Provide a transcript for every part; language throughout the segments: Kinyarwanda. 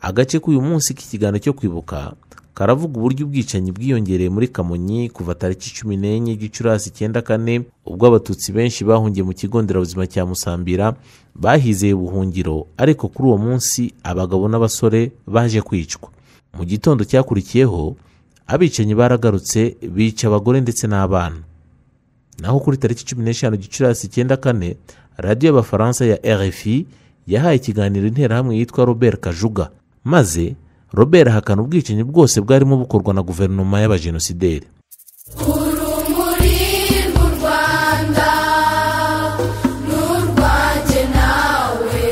agace k'uyu munsi k'ikiganiro cyo kwibuka karavuga uburyo ubwicanyi bwiyongereye muri kamonyi kuva tariki cumi n'enye gicurasi icyenda kane ubwo abatutsi benshi bahungiye mu kigo nderabuzima cya musambira bahizeye ubuhungiro ariko kuri uwo munsi abagabo n'abasore baje kwicwa mu gitondo cyakurikiyeho abicanyi baragarutse bica abagore ndetse n'abana naho kuri tariki cumi n'eshanu gicurasi icyenda kane radiyo y'abafaransa ya rfi yahaye ikiganiro interahamwe yitwa robert kajuga maze robert ahakana ubwicanyi bwose bwarimo bukorwa na guverinoma y'abajenosideri urumuri mu rwanda n'urwanjye nawe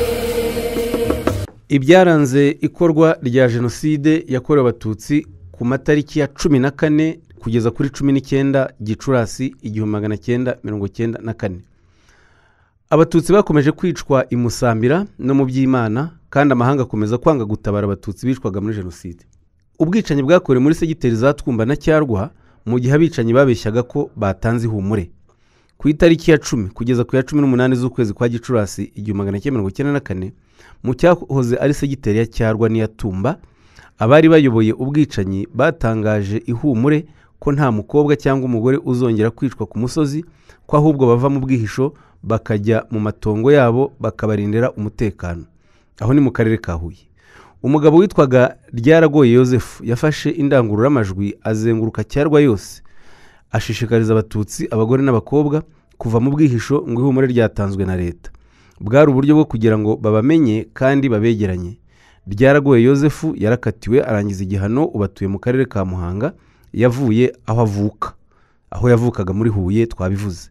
ibyaranze ikorwa rya jenoside yakorewe abatutsi ku matariki ya cumi na kane kugeza kuri cumi n'icyenda gicurasi igihumbi magana cyenda mirongo cyenda na kane abatutsi bakomeje kwicwa i musambira no mu by'imana kandi amahanga akomeza kwanga gutabara abatutsi bicwaga muri jenoside ubwicanyi bwakorewe muri segiteri za twumba na cyarwa mu gihe abicanyi babeshyaga ko batanze ihumure ku itariki ya cumi kugeza ku ya cumi n'umunani z'ukwezi kwa gicurasi igihumbi magana cyenda mirongo icyenda na kane mu cyahoze ari segiteri ya cyarwa n'iya tumba abari bayoboye ubwicanyi batangaje ihumure ko nta mukobwa cyangwa umugore uzongera kwicwa ku musozi ko ahubwo bava mu bwihisho bakajya mu matongo yabo bakabarindira umutekano aho ni mu karere ka huye umugabo witwaga ryaragoye Yosefu yafashe indangururamajwi azenguruka cyarwa yose ashishikariza abatutsi abagore n'abakobwa kuva mu bwihisho ngo ihumure ryatanzwe na leta bwari uburyo bwo kugira ngo babamenye kandi babegeranye ryaragoye Yosefu yarakatiwe arangiza igihano ubatuye mu karere ka muhanga yavuye aho avuka aho yavukaga muri huye twabivuze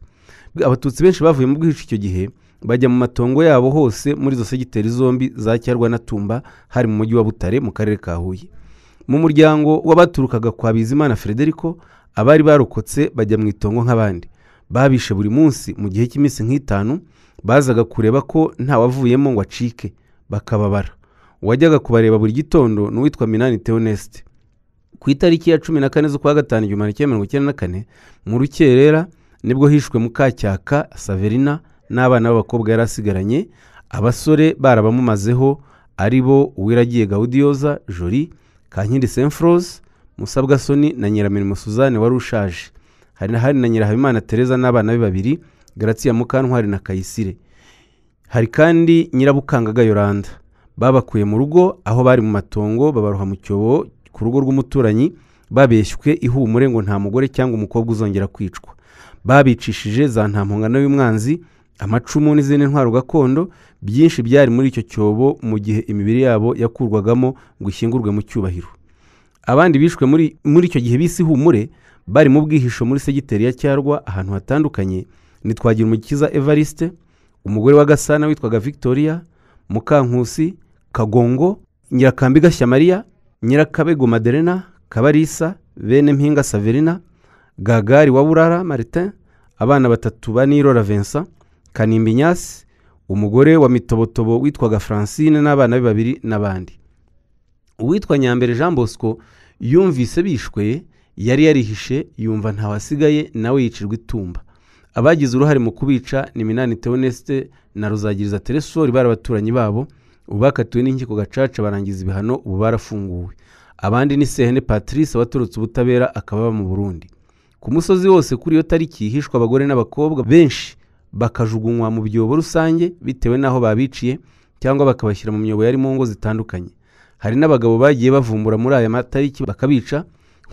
abatutsi benshi bavuye mu bwihisho icyo gihe bajya mu matongo yabo hose muri izo segiteri zombi za cyarwa na tumba hari mu mujyi wa butare mu karere ka huye mu muryango w'abaturukaga kwa bizimana frederico abari barokotse bajya mu itongo nk'abandi babishe buri munsi mu gihe cy'iminsi nk'itanu bazaga kureba ko ntawavuyemo ngo acike bakababara uwajyaga kubareba buri gitondo ni uwitwa minani teonesite ku itariki ya cumi na kane z'ukwa gatanu igihumbi kimwe mirongo icyenda na kane mu rukerera nibwo hishwe mukacyaka saverina n'abana b'abakobwa yari asigaranye abasore barabamumazeho ari bo uwiragiye gawudiyoza jori kankindi semfurose musabwasoni na nyiramirimo suzanne wari ushaje hari na hari na nyirahabimana tereza n'abana be babiri garatsiya mukantwari na kayisire hari kandi nyirabukangaga yoranda babakuye mu rugo aho bari mu matongo babaroha mu cyobo ku rugo rw'umuturanyi babeshywe ihumure ngo nta mugore cyangwa umukobwa uzongera kwicwa babicishije za ntampungano y'umwanzi amacumu n'izindi ntwaro gakondo byinshi byari muri icyo cyobo mu gihe imibiri yabo yakurwagamo ngo ishyingurwe mu cyubahiro abandi bishwe muri, muri icyo gihe bisi ihumure bari mu bwihisho muri segiteri ya cyarwa ahantu hatandukanye ni twagira umukiza evariste umugore wa gasana witwaga victoria mukankusi kagongo nyirakambi gashyamariya nyirakabego maderena kabarisa bene mpinga saverina gagari wa burara maritin abana batatu ba nirora vincent kanimba inyasi umugore wa mitobotobo witwaga francine n'abana be babiri n'abandi uwitwa nyambere jean bosco yumvise bishwe yari yarihishe yumva ntawasigaye nawe yicirwa itumba abagize uruhare mu kubica ni minani teonesite na ruzagiriza teresori bari abaturanyi babo ubu bakatiwe n'inkiko gacaca barangiza ibihano ubu barafunguwe abandi ni sehene patrice waturutse ubutabera akaba mu burundi ku musozi wose kuri iyo tariki hishwa abagore n'abakobwa benshi bakajugunywa mu byobo rusange bitewe n'aho babiciye cyangwa bakabashyira mu myobo yari mu ngo zitandukanye hari n'abagabo bagiye bavumbura muri aya matariki bakabica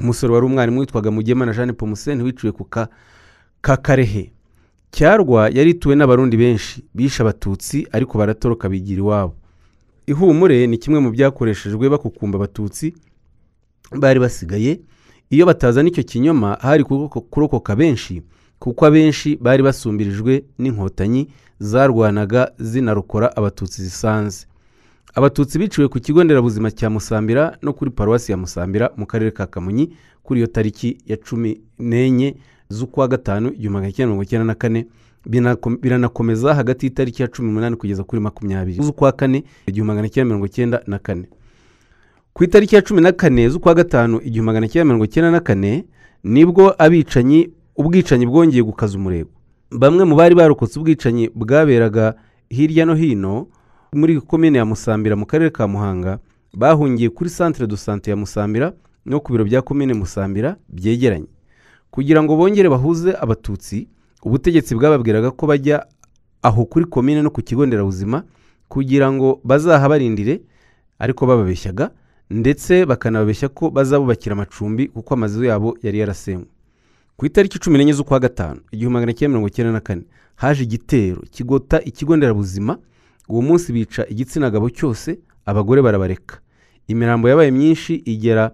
umusore wari umwarimu witwaga mugema na jeanne pomuseni wiciwe ku ka kakarehe cyarwa yari ituwe n'abarundi benshi bishe abatutsi ariko baratoroka bigira iwabo ihumure ni kimwe mu byakoreshejwe bakukumba abatutsi bari basigaye iyo batazana icyo kinyoma hari kurokoka benshi kuko abenshi bari basumbirijwe n'inkotanyi zarwanaga zinarokora abatutsi zisanze abatutsi biciwe ku kigo nderabuzima cya musambira no kuri paruwasi ya musambira mu karere ka kamonyi kuri iyo tariki ya cumi n'enye z'ukwa gatanu igihumbi magana cyenda mirongo icyenda na kane biranakomeza hagati y'itariki ya cumi n'umunani kugeza kuri makumyabiri z'ukwa kane igihumbi magana cyenda mirongo cyenda na kane ku itariki ya cumi na kane z'ukwa gatanu igihumbi magana cyenda mirongo cyenda na kane nibwo abicanyi ubwicanyi bwongeye gukaza umurego bamwe mu bari barokotse ubwicanyi bwaberaga hirya no hino muri komine ya musambira mu karere ka muhanga bahungiye kuri centre de sante ya musambira no ku biro bya komine musambira byegeranye kugira ngo bongere bahuze abatutsi ubutegetsi bwababwiraga ko bajya aho kuri komine no ku kigo nderabuzima kugira ngo bazahabarindire ariko bababeshyaga ndetse bakanababeshya ko bazabubakira amacumbi kuko amazu yabo yari yarasenywe ku itariki cumi n'enye z'ukwa gatanu igihumbi magana cyenda mirongo icyenda na kane haje igitero kigota ikigo nderabuzima uwo munsi bica igitsina gabo cyose abagore barabareka imirambo yabaye myinshi igera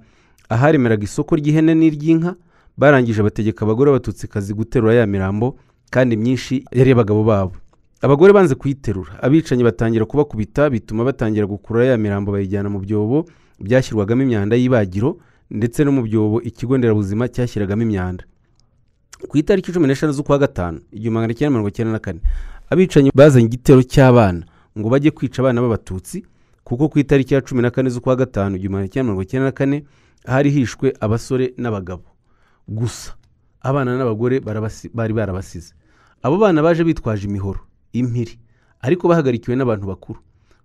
aharemeraga isoko ry'ihene n'iry'inka barangije bategeka abagore b'abatutsikazi guterura ya mirambo kandi myinshi yari abagabo babo abagore banze kuyiterura abicanyi batangira kubakubita bituma batangira gukurura ya mirambo bayijyana mu byobo byashyirwagamo imyanda y'ibagiro ndetse no mu byobo ikigo nderabuzima cyashyiragamo imyanda ku itariki cumi n'eshanu z'ukwa gatanu igihumbi magana cyenda mirongo icyenda na kane abicanyi bazanye igitero cy'abana ngo bajye kwica abana b'abatutsi kuko ku itariki ya cumi na kane z'ukwa gatanu igihumbi magana cyenda mirongo icyenda na kane hari hishwe abasore n'abagabo gusa abana n'abagore barabasi- bari barabasize abo bana baje bitwaje imihoro impiri ariko bahagarikiwe n'abantu bakuru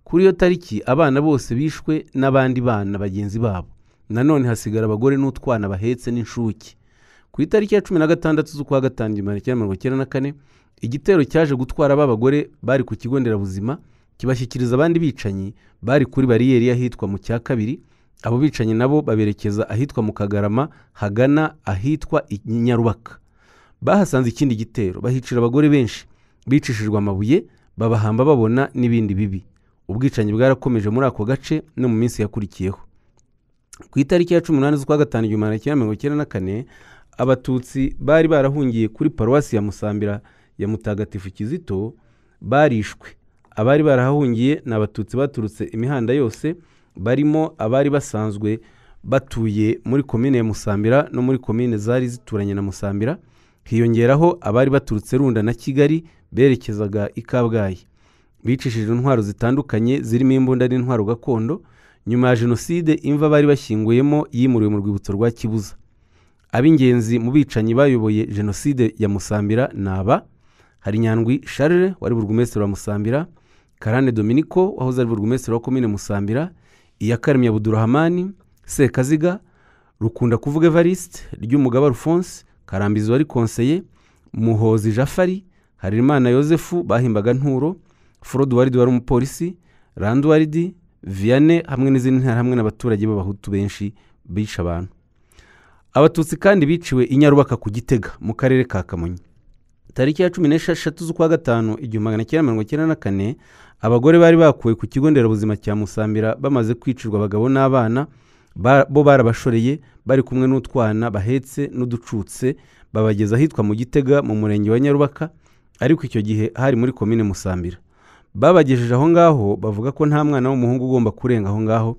kuri iyo tariki abana bose bishwe n'abandi bana bagenzi babo nanone hasigara abagore n'utwana bahetse n'inshuke ku itariki ya cumi na gatandatu z'ukwa gatanu igihumbi kimwe mirongo icyenda na kane igitero cyaje gutwara ba bagore bari ku kigo nderabuzima kibashyikiriza abandi bicanyi bari kuri bariyeri y'ahitwa mu cya kabiri abo bicanyi nabo baberekeza ahitwa mu kagarama hagana ahitwa i nyarubaka bahasanze ikindi gitero bahicira abagore benshi bicishijwe amabuye babahamba babona n'ibindi bibi ubwicanyi bwarakomeje muri ako gace no mu minsi yakurikiyeho ku itariki ya cumi n'umunani z'ukwa gatanu igihumbi magana cyenda mirongo icyenda na kane abatutsi bari barahungiye kuri paruwasi ya musambira ya mutagatifu kizito barishwe abari barahahungiye ni abatutsi baturutse imihanda yose barimo abari basanzwe batuye muri komine ya musambira no muri komine zari zituranye na musambira hiyongeraho abari baturutse runda na kigali berekezaga i kabgayi bicishije intwaro zitandukanye zirimo imbunda n'intwaro gakondo nyuma ya jenoside imva bari bashyinguyemo yimuriwe mu rwibutso rwa kibuza ab'ingenzi mu bicanyi bayoboye jenoside ya musambira ni aba hari nyandwi charles wari burugumesitiri wa musambira karane dominico wahoze ari burugumesitiri wa komine musambira iyakaremye abudurahamani sekaziga rukunda kuvuga evariste ry'umugaba alphonse karambizi wari konseye muhozi jafari harerimana yosefu bahimbaga nturo forod waridi wari umupolisi randi waridi viyane hamwe n'izindi ntara hamwe n'abaturage b'abahutu benshi bishe abantu abatutsi kandi biciwe i nyarubaka ku gitega mu karere ka kamonyi tariki ya cumi n'esheshatu z'ukwa gatanu igihumbi magana cyenda mirongo icyenda na kane abagore bari bakuwe ku kigo nderabuzima cya musambira bamaze kwicirwa abagabo n'abana ba- bo barabashoreye bari kumwe n'utwana bahetse n'uducutse babageza ahitwa mu gitega mu murenge wa nyarubaka ariko icyo gihe hari muri komine musambira babagejeje aho ngaho bavuga ko nta mwana w'umuhungu ugomba kurenga aho ngaho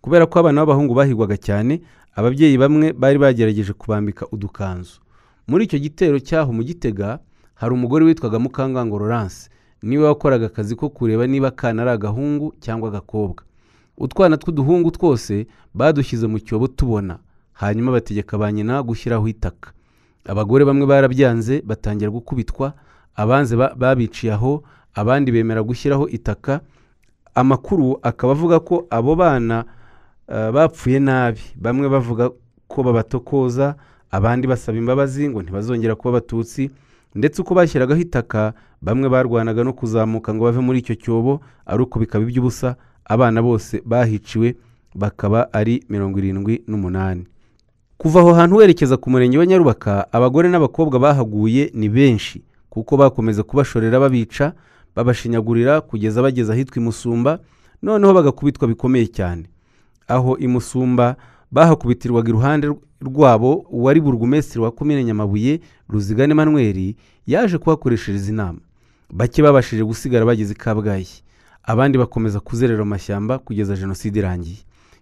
kubera ko abana b'abahungu bahigwaga cyane ababyeyi bamwe bari bagerageje kubambika udukanzu muri icyo gitero cyaho mu gitega hari umugore witwaga mukangango Laurence niwe wakoraga akazi ko kureba niba akana ari agahungu cyangwa agakobwa utwana tw'uduhungu twose badushyize mu cyobo tubona hanyuma bategeka ba nyina gushyiraho itaka abagore bamwe barabyanze batangira gukubitwa abanze ba- babiciye aho abandi bemera gushyiraho itaka amakuru akaba avuga ko abo bana eh, bapfuye nabi bamwe bavuga ko babatokoza abandi basaba imbabazi ngo ntibazongera kuba abatutsi ndetse uko bashyiragaho itaka bamwe barwanaga no kuzamuka ngo bave muri icyo cyobo ari uko bikaba iby'ubusa abana bose bahiciwe bakaba ari mirongo irindwi n'umunani kuva aho hantu werekeza ku murenge wa nyarubaka abagore n'abakobwa bahaguye ni benshi kuko bakomeza kubashorera babica babashinyagurira kugeza bageze ahitwa imusumba noneho bagakubitwa bikomeye cyane aho imusumba bahakubitirwaga iruhande rw- rwabo uwari burugumesitiri wa komine nyamabuye ruzigana emanuweli yaje kuhakoreshereza inama bake babashije gusigara bageze i kabgayi abandi bakomeza kuzerera mu mashyamba kugeza jenoside irangiye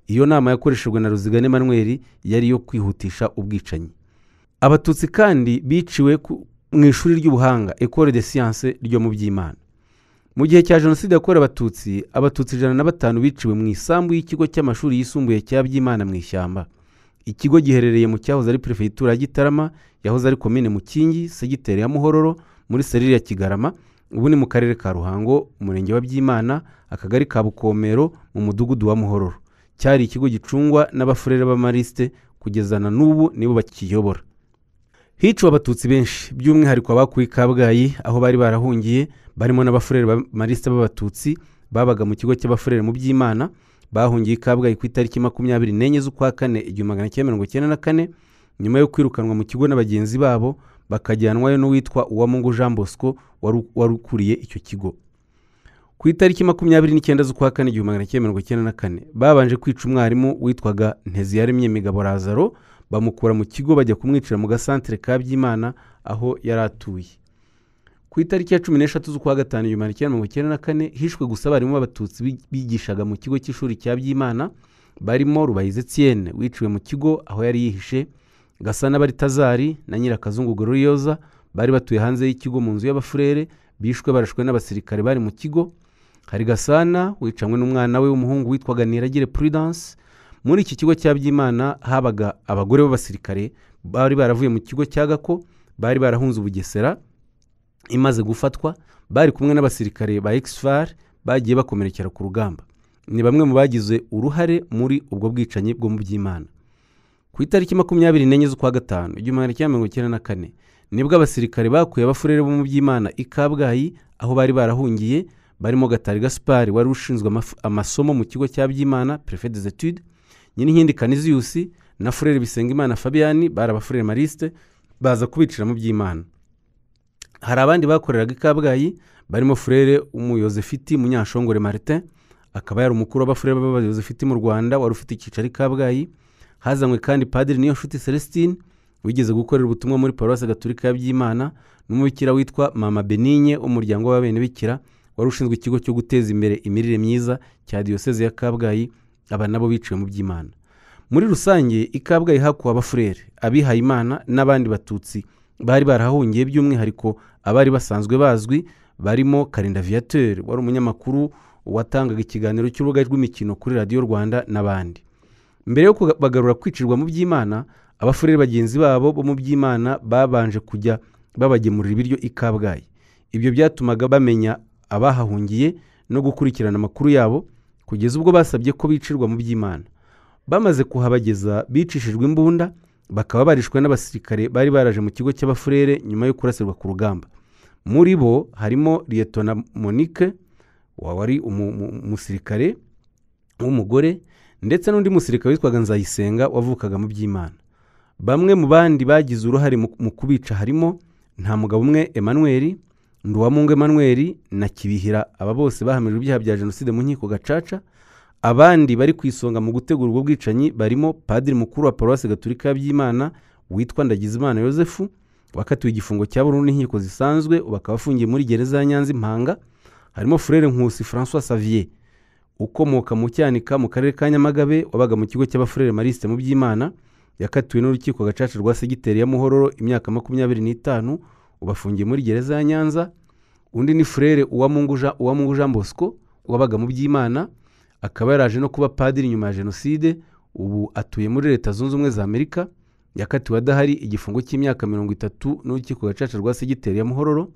iyo nama yakoreshejwe na ruzigana emanuweli yari iyo kwihutisha ubwicanyi abatutsi kandi biciwe ku- mu ishuri ry'ubuhanga ecole de science ryo mu by'imana mu gihe cya jenoside yakorewe abatutsi abatutsi ijana na batanu biciwe mu isambu y'ikigo cy'amashuri yisumbuye cya byimana mu ishyamba ikigo giherereye mu cyahoze ari perefegitura ya gitarama yahoze ari komine mukingi segiteri ya muhororo muri serire ya kigarama ubu ni mu karere ka ruhango umurenge wa byimana akagari ka bukomero mu mudugudu wa muhororo cyari ikigo gicungwa n'abafurere b'amarisite kugeza na n'ubu nibo bakiyobora hiciwe abatutsi benshi by'umwihariko abakuwe i kabgayi aho bari barahungiye barimo n'abafurere b'amarisite b'abatutsi babaga mu kigo cy'abafurere mu by'imana bahungiye i kabgayi ku itariki makumyabiri n'enye z'ukwa kane igihumbi magana cyenda mirongo icyenda na kane nyuma yo kwirukanwa mu kigo na bagenzi babo bakajyanwayo n'uwitwa uwamungu jean bosco wari- wari ukuriye icyo kigo ku itariki makumyabiri n'icyenda z'ukwa kane igihumbi magana cyenda mirongo icyenda na kane babanje kwica umwarimu witwaga nteziyaremye migabo razaro bamukura mu kigo bajya kumwicira mu gasantere ka byimana aho yari atuye ku itariki ya cumi n'eshatu z'ukwa gatanu igihumbi magana cyenda mirongo icyenda na kane hishwe gusa abarimu b'abatutsi bi- bigishaga mu kigo cy'ishuri cya byimana barimo rubayize etienne wiciwe mu kigo aho yari yihishe gasana baritazari na nyirakazungu gororiyoza bari batuye hanze y'ikigo mu nzu y'abafurere bishwe barashwe n'abasirikare bari mu kigo hari gasana wicanywe n'umwana we w'umuhungu witwaga niragire prudence muri iki kigo cya byimana habaga abagore b'abasirikare bari baravuye mu kigo cya gako bari barahunze ubugesera imaze gufatwa bari kumwe n'abasirikare ba exfar bagiye bakomerekera ku rugamba ni bamwe mu bagize uruhare muri ubwo bwicanyi bwo mu byimana ku itariki makumyabiri n'enye z'ukwa gatanu igihumbi magana cyenda mirongo icyenda na kane nibwo abasirikare bakuye abafurere bo mu by'imana i kabgayi aho bari barahungiye barimo gatari gaspari wari ushinzwe amaf- amasomo mu kigo cya by'imana prefe des etudes nyirinkindi kaniziyusi na furere bisengimana fabiyani bari abafurere mariste baza kubicira mu by'imana hari abandi bakoreraga i kabgayi barimo furere umuyozefiti munyashongore martin akaba yari umukuru w'abafurere b'abayozefiti mu rwanda wari ufite icyicaro i kabgayi hazanywe kandi padiri niyonshuti celestine wigeze gukorera ubutumwa muri paruwasi gaturika ya byimana n'umubikira witwa mama benigne w'umuryango w'abenebikira wari ushinzwe ikigo cyo guteza imbere imirire myiza cya diyoseze ya kabgayi aba nabo biciwe mu by'imana muri rusange i kabgayi hakuwe abafurere abihayimana n'abandi batutsi bari barahungiye by'umwihariko abari basanzwe bazwi barimo karinda viateur wari umunyamakuru watangaga ikiganiro cy'urubuga rw'imikino kuri radiyo rwanda n'abandi mbere yo kubagarura kwicirwa mu by'imana abafurere bagenzi babo bo mu by'imana babanje kujya babagemurira ibiryo i kabgayi ibyo byatumaga bamenya abahahungiye no gukurikirana amakuru yabo kugeza ubwo basabye ko bicirwa mu by'imana bamaze kuhabageza bicishijwe imbunda bakaba barishwe n'abasirikare bari baraje mu kigo cy'abafurere nyuma yo kurasirwa ku rugamba muri bo harimo liyetona monique wari umu- umu- umusirikare w'umugore ndetse n'undi musirikare witwaga nzayisenga wavukaga mu by'imana bamwe mu bandi bagize uruhare mu mu kubica harimo nta mugabo umwe emanuel nduwamungu emanuel na kibihira aba bose bahamijwe ibyaha bya jenoside mu nkiko gacaca abandi bari ku isonga mu gutegura ubwo bwicanyi barimo padiri mukuru wa paruwasi gaturika ya byimana witwa ndagizimana yosefu wakatiwe igifungo cya burundu n'inkiko zisanzwe ubu akaba afungiye muri gereza ya nyanza impanga harimo furere nkusi francois savier ukomoka mu cyanika mu karere ka nyamagabe wabaga mu kigo cy'abafurere marisite mu by'imana yakatiwe n'urukiko gacaca rwa segiteri ya muhororo imyaka makumyabiri n'itanu ubafungiye muri gereza ya nyanza undi ni furere uwamungu Jean- uwamungu jean bosco wabaga mu by'imana akaba yaraje no kuba padiri nyuma ya jenoside ubu atuye muri leta zunze ubumwe za amerika yakatiwe adahari igifungo cy'imyaka mirongo itatu n'urukiko gacaca rwa segiteri ya muhororo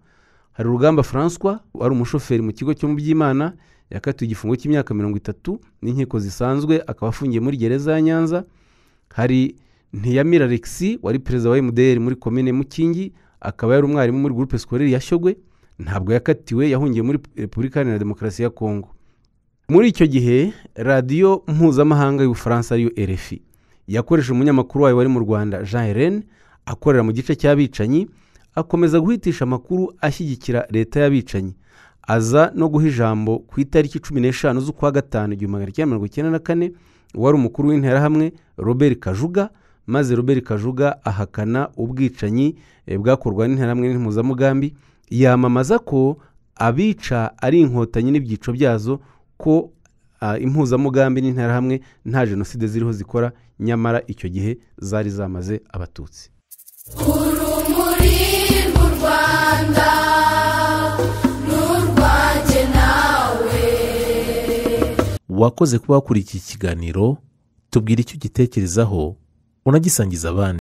hari urugamba francois wari umushoferi mu kigo cyo mu by'imana yakatiwe igifungo cy'imyaka mirongo itatu n'inkiko zisanzwe akaba afungiye muri gereza ya nyanza hari ntiyamira alexi wari perezida wa mdr muri komine mukingi akaba yari umwarimu muri groupe scolaire ya shyogwe ntabwo yakatiwe yahungiye muri repubulika iharanira demokarasi ya kongo muri icyo gihe radiyo mpuzamahanga y'ubufaransa ariyo rfi yakoresheje umunyamakuru wayo wari mu rwanda jean helen akorera mu gice cy'abicanyi akomeza guhitisha amakuru ashyigikira leta y'abicanyi aza no guha ijambo ku itariki cumi n'eshanu z'ukwa gatanu igihumbi magana cyenda mirongo icyenda na kane wari umukuru w'interahamwe robert kajuga maze robert kajuga ahakana ubwicanyi eh, bwakorwa n'interahamwe n'impuzamugambi yamamaza ko abica ari inkotanyi n'ibyiciro byazo ko ah, impuzamugambi n'interahamwe nta jenoside ziriho zikora nyamara icyo gihe zari zamaze abatutsi urumuri rw'u rwanda ni urwanjye nawe wakoze kuba wakurikiye ikiganiro tubwira icyo ugitekerezaho unagisangiza abandi